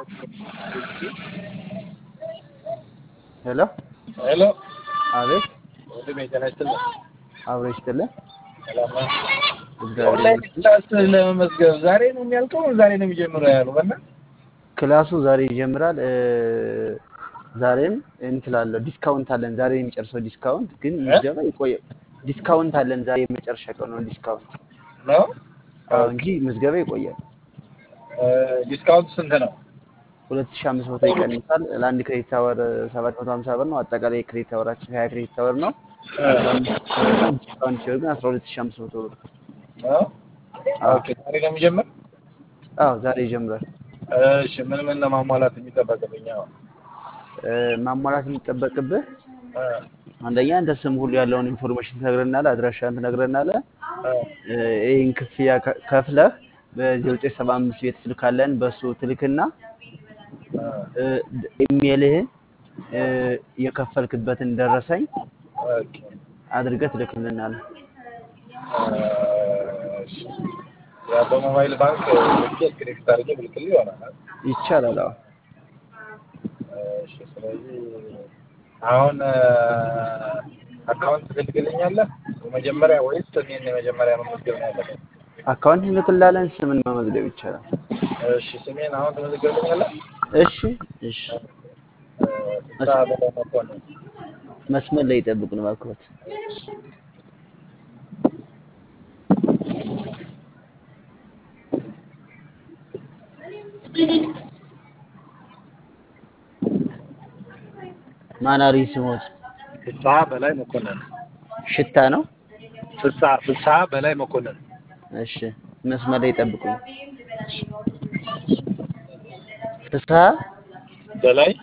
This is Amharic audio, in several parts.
ሄሎ ሄሎ አቤት ወንድሜ ጤና ይስጥልኝ። አብሮ ይስጥልን። ሰላም ነህ? እግዚአብሔር ኦንላይን ይመስገን። ክላስ ለመመዝገብ ዛሬ ነው የሚያልቀው? ዛሬ ነው የሚጀምረው ያሉ በና ክላሱ ዛሬ ይጀምራል። እ፣ ዛሬም እንትን አለው ዲስካውንት አለን። ዛሬ የሚጨርሰው ዲስካውንት ግን ምዝገባ ይቆያል። ዲስካውንት አለን። ዛሬ የመጨረሻ ቀን ነው ዲስካውንት ነው። አዎ እንጂ ምዝገባ ይቆያል። ዲስካውንት ስንት ነው? ሁለት ሺህ አምስት መቶ ይቀንሳል። ለአንድ ክሬዲት አወር ሰባት መቶ ሀምሳ ብር ነው። አጠቃላይ ክሬዲት አወራችን ሀያ ክሬዲት አወር ነው። አስራ አምስት ፐርሰንት ዲስካውንት ሲሆን ግን አስራ ሁለት ሺህ አምስት መቶ ብር። ነው። አዎ ኦኬ ዛሬ ነው የሚጀምር? አዎ ዛሬ ይጀምራል። እሺ ምን ምን ነው ማሟላት የሚጠበቅብኝ? አሁን እ፣ ማሟላት የሚጠበቅብህ እ፣ አንደኛ እንደ ስም ሁሉ ያለውን ኢንፎርሜሽን ትነግረናለህ፣ አድራሻን ትነግረናለህ። እ፣ እ፣ ይህን ክፍያ ከ- ከፍለህ በዘጠኝ ሰባ አምስት ቤት ስልክ አለን በሱ ትልክና እ፣ እ፣ ኢሜልህን እ፣ የከፈልክበትን ደረሰኝ ኦኬ አድርገህ ትልክልናለህ። እሺ ያ በሞባይል ባንክ ልኬት ክሬዲት አድርጌ ብልክልህ ይሆናል። ይቻላል። አዎ እሺ ስለዚህ አሁን አካውንት ትልክልኛለህ መጀመሪያ ወይስ እኔን የመጀመሪያ መመዝገብ ነው ያለብኝ? አካውንት እንልክላለን። ስምን መመዝገብ ይቻላል። እሺ ስሜን አሁን ትመዘግብልኛለህ? እሺ እሺ። ፍስሐ በላይ መኮንን። መስመር ላይ ይጠብቁን እባክዎት። ማናሪ ስሞት ፍስሐ በላይ መኮንን። ሽታ ነው። ፍስሐ ፍስሐ በላይ መኮንን። እሺ መስመር ላይ ይጠብቁኝ። ፍስሐ በላይ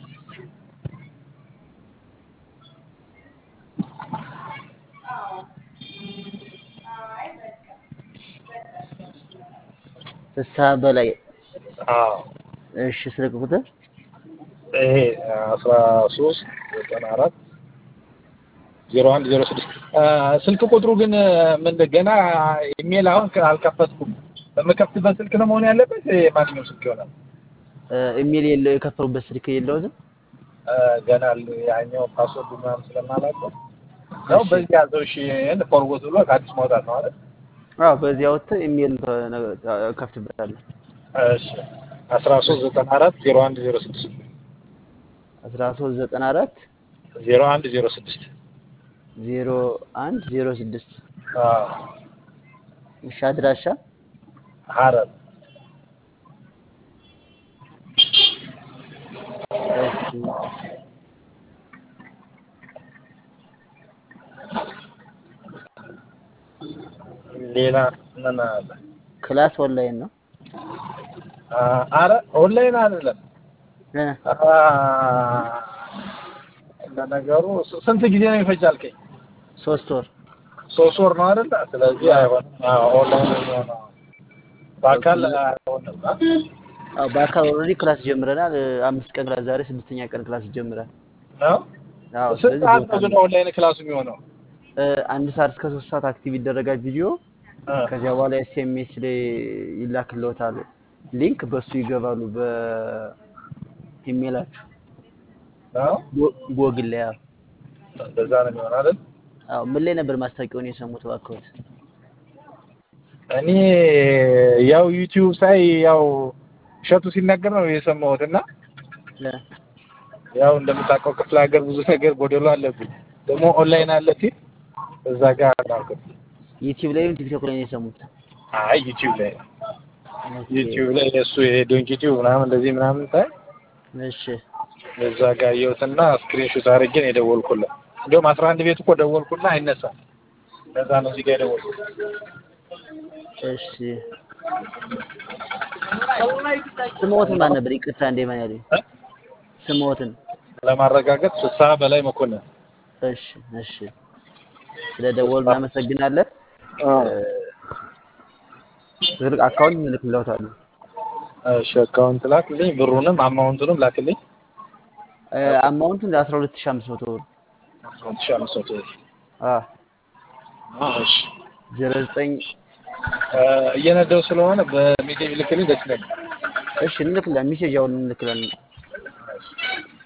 ፍስሐ በላይ አዎ እሺ። ስልክ ቁጥር ይሄ አስራ ሶስት ዘጠና አራት ዜሮ አንድ ዜሮ ስድስት ስልክ ቁጥሩ ግን ምን ገና ኢሜል አሁን አልከፈትኩም። በምከፍትበት ስልክ ነው መሆን ያለበት። ማንኛውም ስልክ ይሆናል። እ፣ ኢሜል የለው የከፈሉበት ስልክ የለውም። እ፣ ገና ያኛው ፓስወርድ ምናምን ስለማላውቀው ነው። እሺ በዚህ ያዘው እሺ ፎርወርድ ብሎ ከአዲስ ማውጣት ነው አይደል? አዎ፣ በዚህ አውጥተህ ኢሜል ከፍትበታለህ። እሺ አስራ ሶስት ዘጠና አራት ዜሮ አንድ ዜሮ ስድስት አስራ ሶስት ዘጠና አራት ዜሮ አንድ ዜሮ ስድስት ዜሮ አንድ ዜሮ ስድስት እሺ። አድራሻ ሀረር እሺ። ሌላ ምን አለ? ክላስ ኦንላይን ነው። አ- አረ ኦንላይን አይደለም። እ፣ አ፣ ለነገሩ ስ- ስንት ጊዜ ነው ይፈጅ አልከኝ? ሶስት ወር ሶስት ወር ነው አይደል? ስለዚህ አይሆንም። አዎ ኦንላይን ነው የሚሆነው። በአካል አይሆንም። አ? አዎ፣ በአካል ኦልሬዲ ክላስ ጀምረናል። እ፣ አምስት ቀን ክላስ ዛሬ ስድስተኛ ቀን ክላስ ይጀምራል። ነው አዎ፣ ስንት ስለዚህ ሰዓት ቦታ ነው ግን ነው። ኦንላይን ክላሱ የሚሆነው? እ፣ አንድ ሰዓት እስከ ሶስት ሰዓት አክቲቭ ይደረጋል ቪዲዮ። አ፣ ከዚያ በኋላ ኤስኤምኤስ ላይ ይላክልዎታል ሊንክ፣ በሱ ይገባሉ በኢሜላችሁ ነው ጎ- ጎግል ላይ። አዎ እንደዛ ነው የሚሆነው አይደል? አዎ። ምን ላይ ነበር ማስታወቂያውን የሰሙት እባክዎት? እኔ ያው ዩቲዩብ ሳይ ያው እሸቱ ሲናገር ነው የሰማሁት እና እ፣ ያው እንደምታውቀው ክፍለ ሀገር ብዙ ነገር ጎደሎ አለብኝ። ደግሞ ኦንላይን አለ ሲል እዛ ጋር አላልኩም። ዩቲዩብ ላይም ቲክቶክ ላይ ነው የሰሙት። አይ ዩቲዩብ ላይ ነው ኦኬ፣ ዩቲዩብ ላይ የእሱ የዶንኪ ቲዩብ ምናምን እንደዚህ ምናምን ሳይ እሺ፣ እዛ ጋር የውትና ስክሪንሾት አድርጌ ነው የደወልኩለት። እንዲሁም አስራ አንድ ቤት እኮ ደወልኩና አይነሳም። ለዛ ነው እዚህ ጋር የደወልኩት። እሺ። ስሞትን ማን ነበር? ይቅርታ እንደ ማን ያሉኝ እ? ስሞትን። ለማረጋገጥ ፍስሐ በላይ መኮንን። እሺ፣ እሺ። ስለ ደወሉ እናመሰግናለን። ስልክ አካውንት እንልክልዎታለን። እሺ አካውንት ላክልኝ፣ ብሩንም አማውንቱንም ላክልኝ። እ፣ አማውንቱን አስራ ሁለት ሺህ አምስት መቶ ብር አስራ ሁለት ሺህ አምስት መቶ ብር። አ አዎ፣ እሺ ዜሮ ዘጠኝ እ፣ እየነዳሁ ስለሆነ በሜሴጅ ልክልኝ ደስ ይለኛል። እሺ እንልክለን፣ ሚሴጅ አሁን እንልክለን።